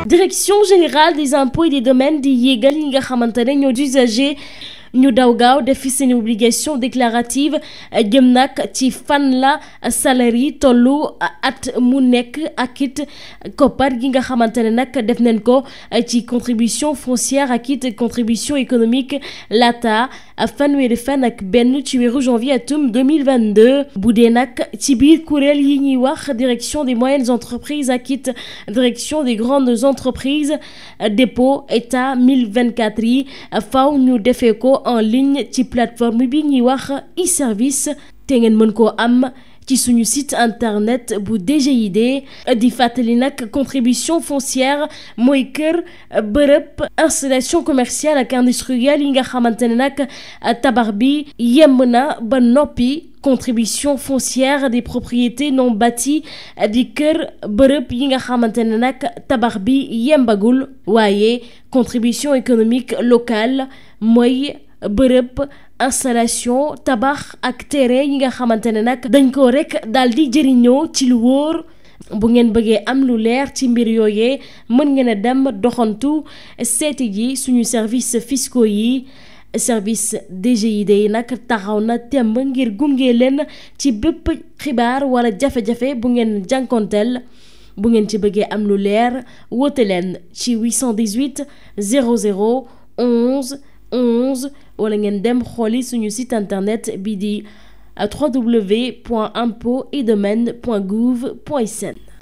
direction générale des impôts et des domaines di yéegal yi nga xamante ne ñoo d'usager ñu daw gaaw def fi seen obligation déclarative jëm nag ci fan la salaire tollu at mu nekk ak it koppar gi nga xamante ne nag def nañ ko ci contribution foncière ak it contribution économique laata fanweeri fan ak benn ci weeru janvier atum 2022 bu dee nag ci biir kuréel yi ñuy wax direction des moyennes entreprises ak it direction des grandes entreprises dépôt état 1024 yi faw ñu defee ko en ligne ci plateforme bi ñuy wax e-service te ngeen mën koo am ci suñu site internet bu DGID di fàttali nag contribution foncière mooy kër bërëb installation commerciale ak industrielle yi nga xamante ne nag tabax bi yemb na ba noppi contribution foncière des propriétés non bâties di kër bërëb yi nga xamante ne nag tabax bi yembagul waaye contribution économique locale mooy bërëb installation tabax ak terrain yi nga xamante ne nag dañ ko rek daal di jëriñoo ci lu wóor bu ngeen bëggee am lu leer ci mbir yooyee mën ngeen a dem doxantu seeti ji suñu service fiscaux yi service DGID yi nag taxaw na temb ngir gunge leen ci bépp xibaar wala jafe-jafe bu ngeen jànkonteel bu ngeen ci bëggee am lu leer woote leen ci 818 00 11 11 wala ngeen dem xooli suñu site internet bi di www.impôts et domaines.gouv.sn